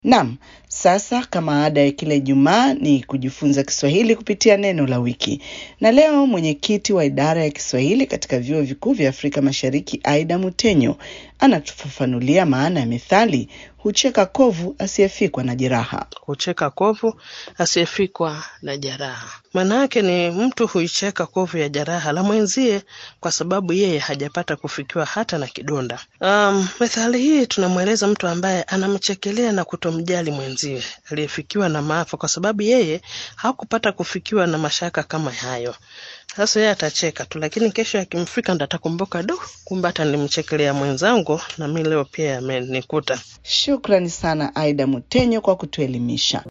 Naam, sasa kama ada ya kila Ijumaa ni kujifunza Kiswahili kupitia neno la wiki. Na leo mwenyekiti wa idara ya Kiswahili katika vyuo vikuu vya Afrika Mashariki, Aida Mutenyo, anatufafanulia maana ya methali hucheka kovu asiyefikwa na jeraha. Hucheka kovu asiyefikwa na jeraha. Maana yake ni mtu huicheka kovu ya jeraha la mwenzie kwa sababu yeye hajapata kufikiwa hata na kidonda. Um, methali hii tunamweleza mtu ambaye anamchekelea na kutomjali mwenzie aliyefikiwa na maafa kwa sababu yeye hakupata kufikiwa na mashaka kama hayo. Sasa yeye atacheka tu, lakini kesho akimfika ndo atakumbuka, do, kumbe hata nilimchekelea mwenzangu na mi leo pia yamenikuta. Shukrani sana Aida Mutenyo kwa kutuelimisha.